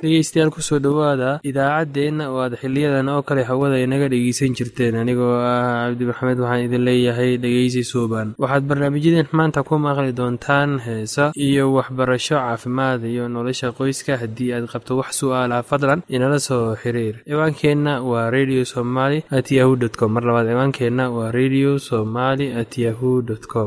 dhegeystayaal kusoo dhowaada idaacaddeenna oo aad xiliyadan oo kale hawada inaga dhegeysan jirteen anigoo ah cabdi maxamed waxaan idin leeyahay dhegeysi suuban waxaad barnaamijyadeen maanta ku maqli doontaan heesa iyo waxbarasho caafimaad iyo nolosha qoyska haddii aad qabto wax su-aalaha fadlan inala soo xiriir ciwaankeenna waa radio somaly at yahu dt com mar labaad ciwaankeenna waa radio somaly at yahu dt com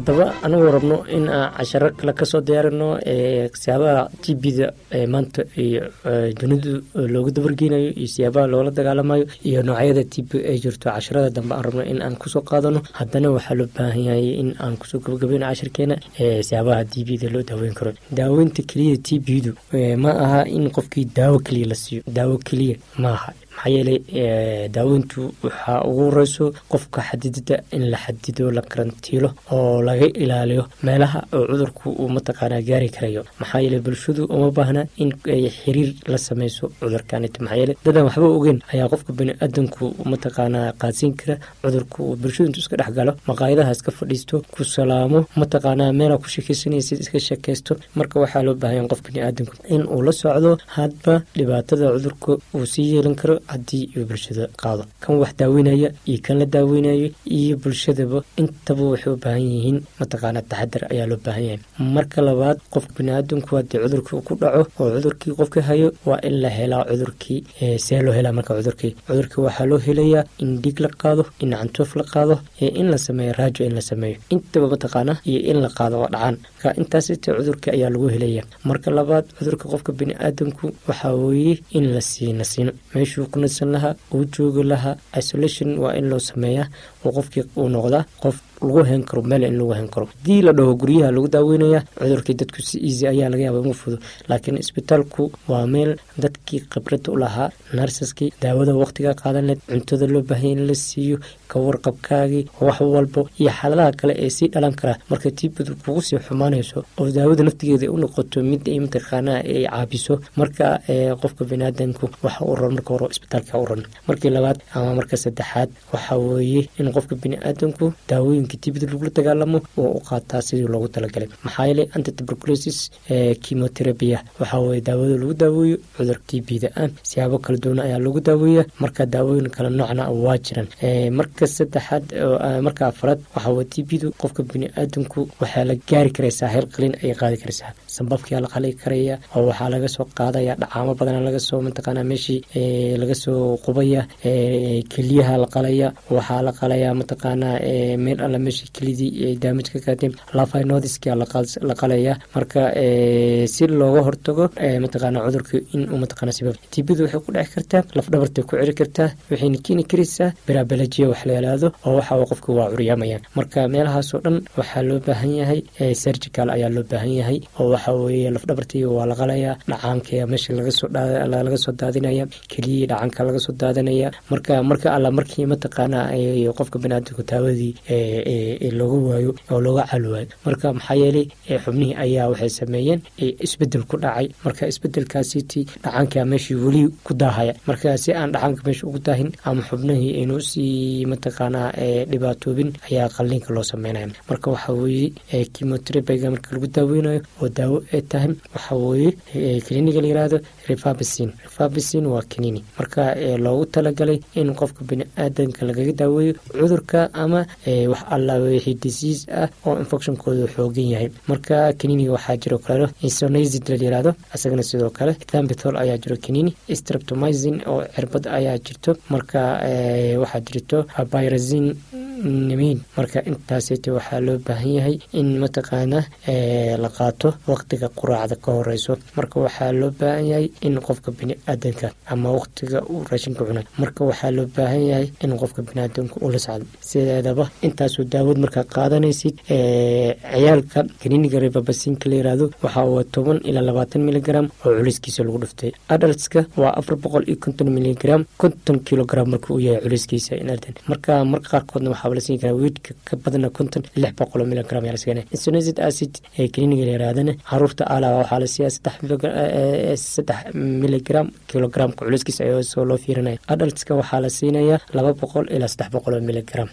haddaba anagoo rabno in aan casharo kale kasoo diyaarino siyaabaha t b-da maanta iyo dunidu loogu dabargeynayo iyo siyaabaha loola dagaalamayo iyo noocyada t b ay jirto casharada dambe aan rabno in aan kusoo qaadano haddana waxaa loo baahan yahay in aan kusoo gabagabeyno cashirkeena siyaabaha t b-da loo daaweyn karo daaweynta keliya t b-du ma aha in qofkii daawo keliya la siiyo daawo keliya maaha maxaa yeelay daaweyntu waxaa ugu horeyso qofka xadidida in la xadido la karantiilo oo laga ilaaliyo meelaha oo cudurku uu mataqaanaa gaari karayo maxaa yeeley bulshadu uma baahna in ay xiriir la sameyso cudurkanit maxaa yeele dadan waxba ogeyn ayaa qofka bani-aadanku mataqaanaa qaadsiin kara cudurku uu bulshadu intu iska dhex galo maqaayadaha iska fadhiisto ku salaamo mataqaanaa meelaa ku sheekeysanaysid iska sheekeysto marka waxaa loo baahanya qof bani-aadanku in uu la socdo hadba dhibaatada cudurka uu sii yeelan karo haddii uu bulshada qaado kan wax daaweynaya iyo kan la daaweynayo iyo bulshadaba intaba waxay u baahan yihiin mataqaana taxadar ayaa loo baahan yahay marka labaad qofka bani-aadanku haddii cudurkii ku dhaco oo cudurkii qofka hayo waa in la helaa cudurkii see loo helaa marka cudurkii cudurkii waxaa loo helayaa in dhiig la qaado in cantoof la qaado in la sameeyo raajo in la sameeyo intaba mataqaana iyo in la qaado oo dhacaan ka intaasite cudurka ayaa lagu helaya marka labaad cudurka qofka bani-aadanku waxaa weeye in la siina siino meeshuu ku nasan lahaa uu joogi lahaa isolation waa in loo sameeyaa oo qofkii uu noqdaa qof lagu hen karo meel in lagu hen karo haddii la dhaho guryaha lagu daaweynaya cudurkii dadku si easy ayaa laga yaaba ugu fudo laakiin isbitaalku waa meel dadkii khibrada u lahaa narsaskii daawada waqtiga qaadan leed cuntada loo baahanya in la siiyo kawarqabkaagii wax walbo iyo xaaladaha kale ee sii dhalan karaa marka tiibadu kugu sii xumaanayso oo daawada naftigeeda u noqoto mid ay mataqaanaa ay caabiso marka qofka baniaadanku waxa u ran marka hore isbitaalka u ran markii labaad ama marka saddexaad waxa weeye in qofka baniaadanku daawooyinka tibida lagula dagaalamo oo u qaataa sidii loogu talagalay maxaa yeelay antituberculosis chemotherapia waxaa weye daawada lagu daaweeyo cudur tbda ah siyaabo kala duwan ayaa lagu daaweeya marka daawooyin kala noocna waa jiraan marka saddexaad marka afaraad waxaa weye tbdu qofka bani-aadanku waxaa la gaari karaysaa heel qalin ayay qaadi karaysaa sambabkia la qali karaya oo waxaa laga soo qaadaya dhacaamo badana lagasoo mataqaana meeshii laga soo qubaya keliyaha la qalaya waxaa la qalaya mataqaana meel alla meeshii kelidii ay daamaj ka qaateen lafinodiskia la qalaya marka si looga hortago mataqaana cudurka inuu mataqaana sabab tibadu waxay ku dheci kartaa laf dhabartay ku ciri kartaa waxayna keeni karaysaa biraabalajiya wax la yalaado oo waxa qofka waa curyaamaya marka meelahaasoo dhan waxaa loo baahan yahay surgical ayaa loo baahan yahay oo waxa weeye laf dhabartii waa la qalaya dhacaanka meesha lagasoo laga soo daadinaya keliyii dhacanka laga soo daadanaya marka marka alla markii mataqaana qofka baniaadamku taawadii looga waayo oo looga cali waayo marka maxaa yeelay xubnihii ayaa waxay sameeyeen isbedel ku dhacay marka isbedelkaasiti dhacanka meeshii weli ku daahaya marka si aan dhacanka meesha ugu daahin ama xubnihii aynu sii mataqaanaa dhibaatoobin ayaa qalliinka loo sameynaya marka waxa weeye chemoterabiga marka lagu daaweynayo oo daawo ay tahay waxa weeye kliniga la yirahdo refabisin refabisin waa kanini marka loogu talagalay in qofka bani-aadanka lagaga daaweeyo cudurka ama wax alla wixii disease ah oo infectionkooda xoogan yahay marka kaniniga waxaa jiro kale insonazid la yirahdo isagana sidoo kale thambithol ayaa jiro kanini streptomizin oo cirbad ayaa jirto marka waxaa jirto byrazin nimiin marka intaasita waxaa loo baahan yahay in mataqaana la qaato waqtiga quraacda ka horeyso marka waxaa loo baahan yahay in qofka bani-aadanka ama waqtiga uu raashinka cuna marka waxaa loo baahan yahay in qofka baniaadanka ula socdo sideedaba intaasoo daawad markaa qaadanaysid ciyaalka kaniniga rebabasinka la yirahdo waxaa waa toban ilaa labaatan miligram oo culiskiisa lagu dhuftay adaltska waa afar boqol iyo konton miligram konton kilogram marka uu yahay culiskiisa inardan marka marka qaarkoodna waxaa la siin karaa weydka ka badana konton lix boqol miligram ayaa la siinaya insonazid acid ee kliniga la yirahdana caruurta ala waxaa la siiyaa saddex saddex miligram kilogramka culiskiisa ayoo soo loo fiirinaya adaltska waxaa la siinayaa laba boqol ilaa saddex boqol oo miligram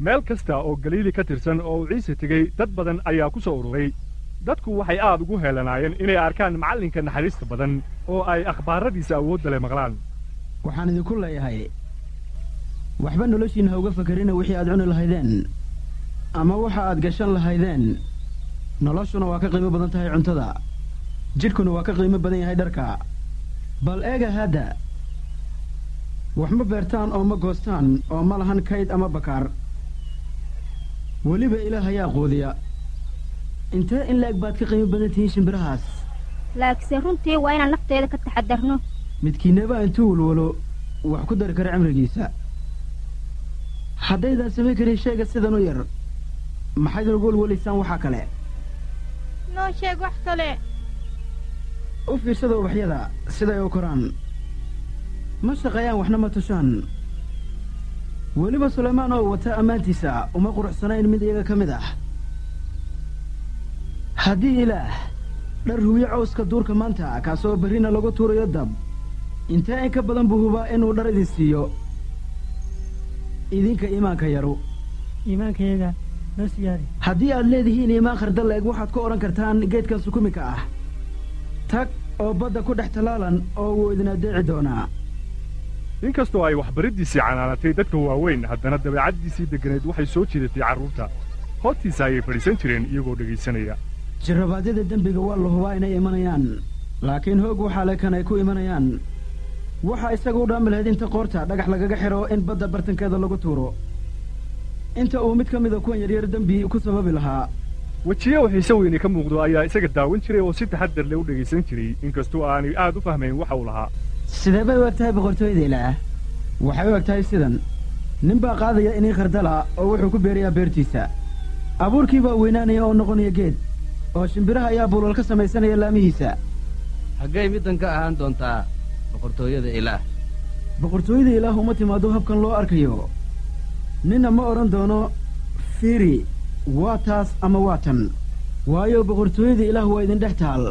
meel kasta oo galiili ka tirsan oo uu ciise tegey dad badan ayaa ku soo ururay dadku waxay aad ugu heelanaayeen inay arkaan macallinka naxariista badan oo ay akhbaaradiisa awoodda leh maqlaan waxaan idinku leeyahay waxba noloshiinna ha uga fakerina wixii aad cuni lahaydeen ama waxa aad gashan lahaydeen noloshuna waa ka qiimo badan tahay cuntada jidhkuna waa ka qiimo badan yahay dharka bal eega hadda wax ma beertaan oo ma goostaan oo ma lahan kayd ama bakaar weliba ilaah ayaa quudiya intee in la-eg baad ka qiimo badan tihiin shimbirahaas laakiinse runtii waa inaan nafteeda ka taxadarno midkiinaba intuu walwalo wax ku dari kara cimrigiisa haddaydaan samayn karin shayga sidan u yar maxaydin ugu walwalaysaan waxaa kale noo sheeg wax kale u fiirsada ubaxyada siday u koraan ma shaqeeyaan waxna ma tushaan weliba sulaymaan oo wata ammaantiisa uma quruxsanayn mid iyaga ka mid ah haddii ilaah dhar huwiye cawska duurka maanta kaasoo berrina lagu tuurayo dab intee in ka badan buu hubaa inuu dhar idin siiyo idinka iimaanka yaru iimaankayaga noo siyaadi haddii aad leedihiin iimaan khardal la-eg waxaad ku odhan kartaan geedkan sukumika ah tag oo badda ku dhex tallaalan oo wuu idin addeeci doonaa inkastoo ay waxbariddiisii canaanatay dadka waaweyn haddana dabeecaddiisii degganayd waxay soo jiidatay carruurta hoostiisa ayay fadhiisan jireen iyagoo dhegaysanaya jirrabaadyada dembiga waa la hubaa inay imanayaan laakiin hoog waxaa le kan ay ku imanayaan waxaa isaga u dhaami lahayd inta qoorta dhagax lagaga xidho in badda bartankeeda lagu tuuro inta uu mid ka mida kuwan yaryar dembi ku sababi lahaa wejiye oo xiise weyne ka muuqdo ayaa isaga daawan jiray oo si taxaddar leh u dhegaysan jiray inkastoo aanay aad u fahmayn waxa uu lahaa sidee bay u eg tahay boqortooyada ilaah waxay u eg tahay sidan nin baa qaadaya inii khardala oo wuxuu ku beerayaa beertiisa abuurkii baa weynaanaya oo noqonaya geed oo shimbiraha ayaa buulal ka samaysanaya laamihiisa haggay middan ka ahaan doontaa boqortooyada ilaah boqortooyada ilaah uma timaado habkan loo arkayo ninna ma odhan doono fiiri waa taas ama waa tan waayo boqortooyada ilaah waa idin dhex taal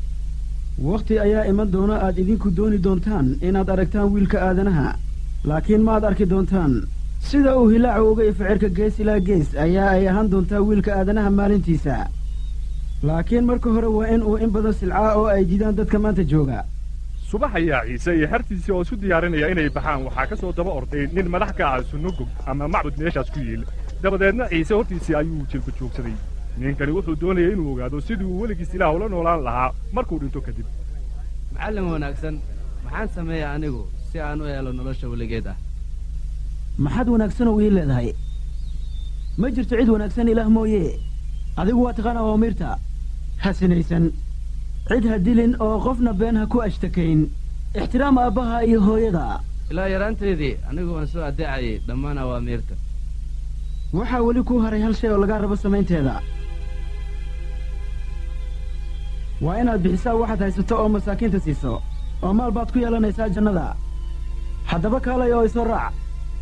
wakhti ayaa iman doona aad idinku dooni doontaan inaad aragtaan wiilka aadanaha laakiin ma ad arki doontaan sida uu hilaacu uga ificirka gees ilaa gees ayaa ay ahaan doontaa wiilka aadanaha maalintiisa laakiin marka hore waa in uu in badan silcaa oo ay diidaan dadka maanta jooga subax ayaa ciise iyo xertiisii oo isu diyaarinaya inay baxaan waxaa ka soo daba orday nin madax ka ah sunnogog ama macbud meeshaas ku yiil dabadeedna ciise hortiisii ayuu jilba joogsaday ninkani wuxuu doonayay inuu ogaado sidii uu weligiis ilaah ula noolaan lahaa markuu dhinto kadib macallin wanaagsan maxaan sameeya anigu si aan u helo nolosha weligeed ah maxaad wanaagsanoo ii leedahay ma jirto cid wanaagsan ilaah mooye adigu waa taqaana awaamirta ha sinaysan cid ha dilin oo qofna been ha ku ashtakayn ixtiraam aabbaha iyo hooyada ilaa yaraanteedii anigu waan soo addeecayay dhammaan awaamiirta waxaa weli kuu haray hal shay oo lagaa rabo samaynteeda waa inaad bixisaa waxaad haysato oo masaakiinta siiso oo maal baad ku yeelanaysaa jannada haddaba kaalay oo isoo raac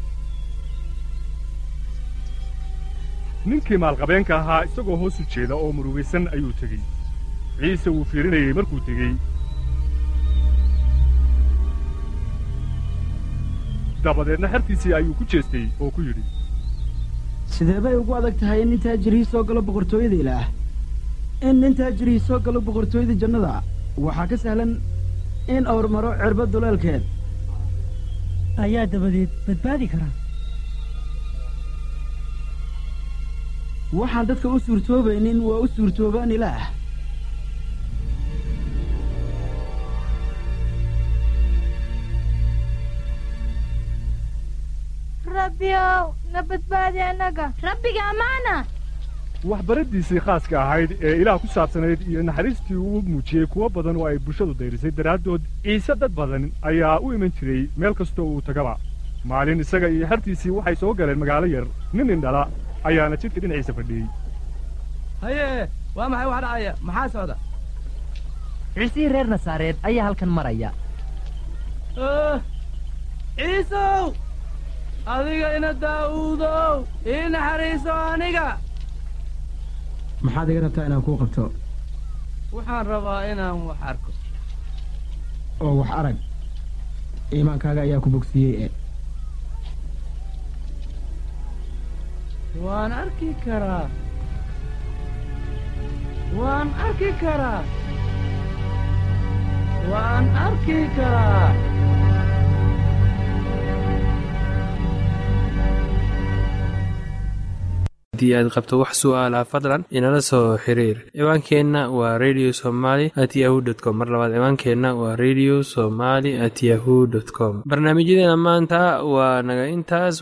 ninkii maalqabeenka ahaa isagoo hoos u jeeda oo murugaysan ayuu tegey ciise wuu fiirinayey markuu tegey dabadeedna xertiisii ayuu ku jeestay oo ku yidhi sidee bay ugu adag tahay in nin taajirihii soo galo boqortooyada ilaah in nin taajirihii soo galo boqortooyada jannada waxaa ka sahlan in awr maro cirba duleelkeed ayaa dabadeed badbaadi karaa waxaan dadka u suurtoobaynin waa u suurtoobaan ilaah rabbiyow na badbaadi annaga rabbiga ammaana waxbaraddiisii khaaska ahayd ee ilaah ku saabsanayd iyo naxariistii uu muujiyey kuwo badan oo ay bulshadu dayrisay daraaddood ciise dad badan ayaa u iman jiray meel kastoo uu tagaba maalin isaga iyo xertiisii waxay soo galeen magaalo yar nin indhala ayaana jidka dhinaciisa fadhiyey haye waa maxay wax dhacaya maxaa socda ciisihii reer nasaareed ayaa halkan maraya ciisow adiga ina daa'uudow ii naxariiso aniga maxaad iga rabtaa inaan kuu qabto waxaan rabaa inaan wax arko oo wax arag iimaankaaga ayaa ku bogsiiyey e waan arki karaa waan arki karaa waan arki karaa haddii aad qabto wax su'aalaha fadlan inala soo xiriir ciwaankeenna waa radio somaly at yahu dt com mar labaad ciwaankeenna waa radio somaly at yahu dt com barnaamijyadeena maanta waa naga intaas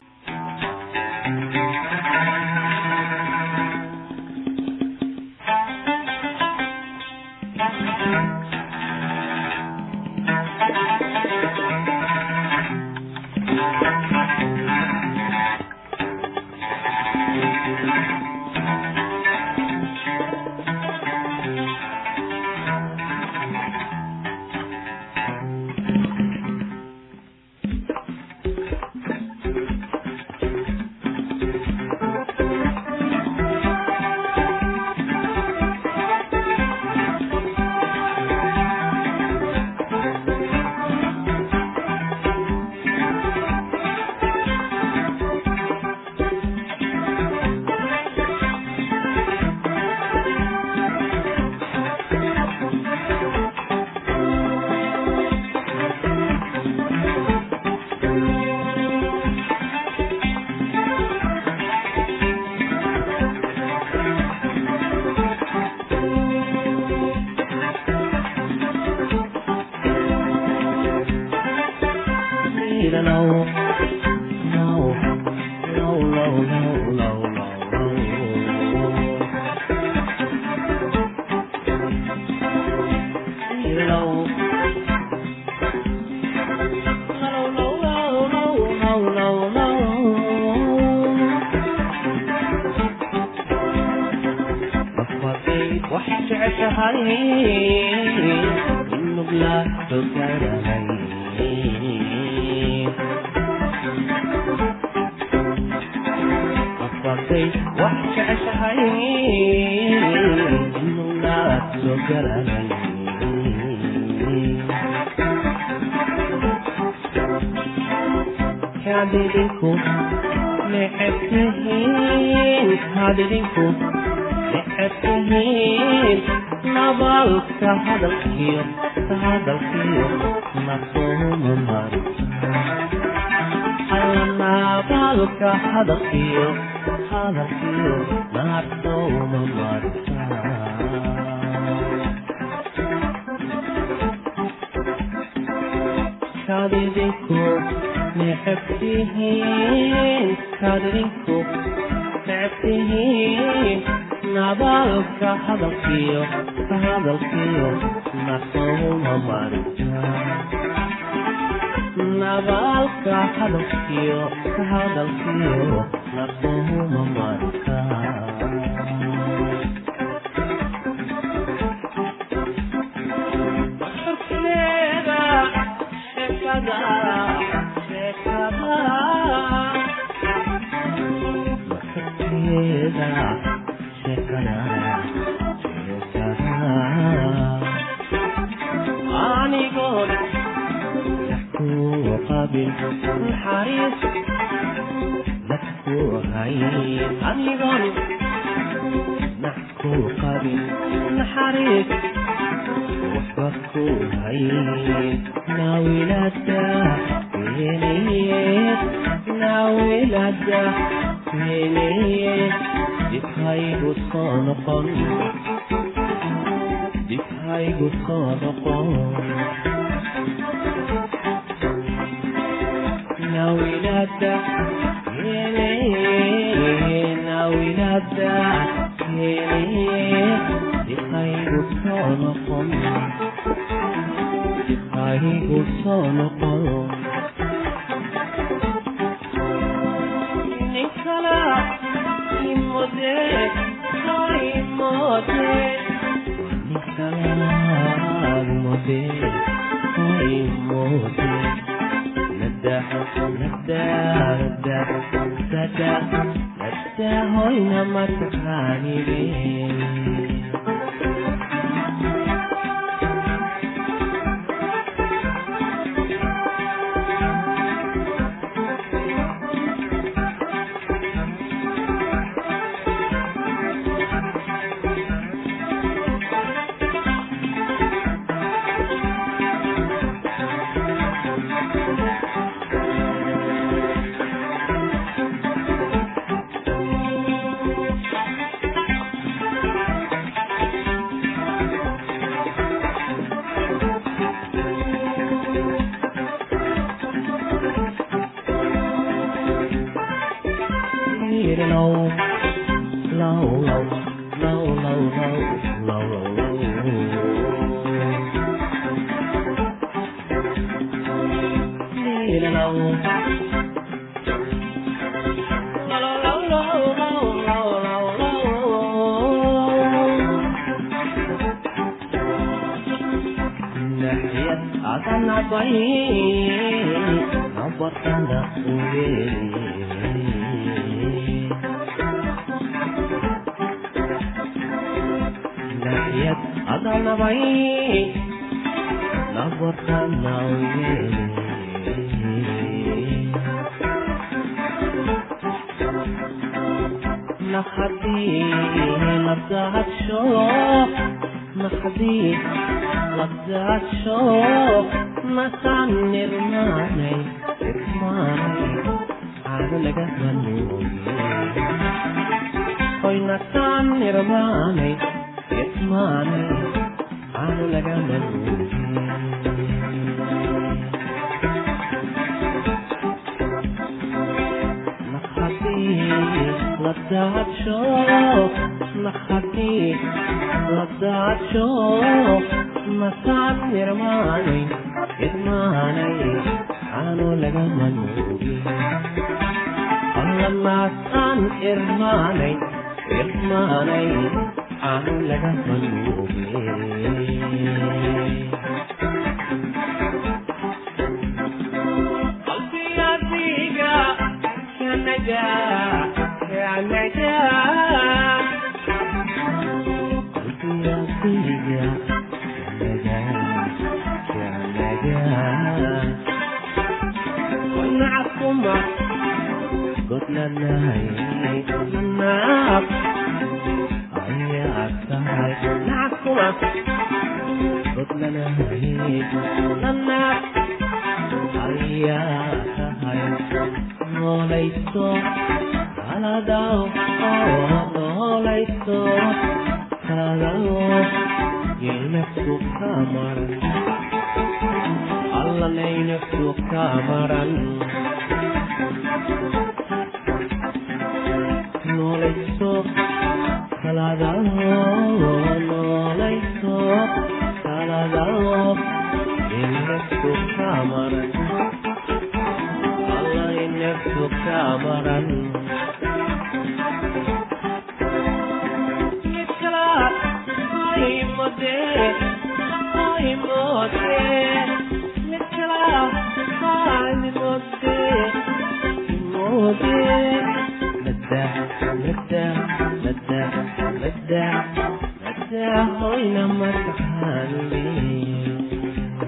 hoyna maskaxaanle